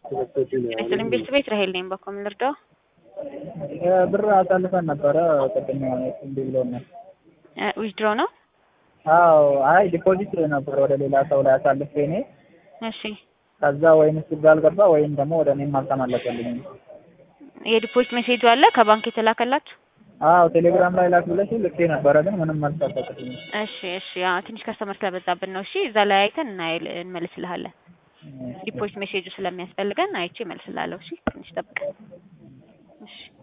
ስልም ቤት ቤት ራሄል ነኝ። በኮም ልርዳው? ብር አሳልፈን ነበረ ቅድም እንዲህ ብሎናል። ዊዝድሮ ነው? አዎ አይ ዲፖዚት ነበር ወደ ሌላ ሰው ላይ አሳልፌ እኔ እሺ ከዛ ወይም እሱ ጋር አልገባ ወይም ደግሞ ወደ እኔም አልተመለሰልኝም። የዲፖዚት ሜሴጁ አለ ከባንክ የተላከላችሁ? አዎ ቴሌግራም ላይ ላክ ብለሽ ልኬ ነበረ ግን ምንም መልስ አልሰጠሽኝም። እሺ እሺ አዎ ትንሽ ከስተመር ስለበዛብን ነው። እሺ እዛ ላይ አይተን እናይል እንመልስልሃለን። ዲፖዚት ሜሴጁ ስለሚያስፈልገን አይቼ እመልስልሃለሁ። እሺ ትንሽ ጠብቀን። እሺ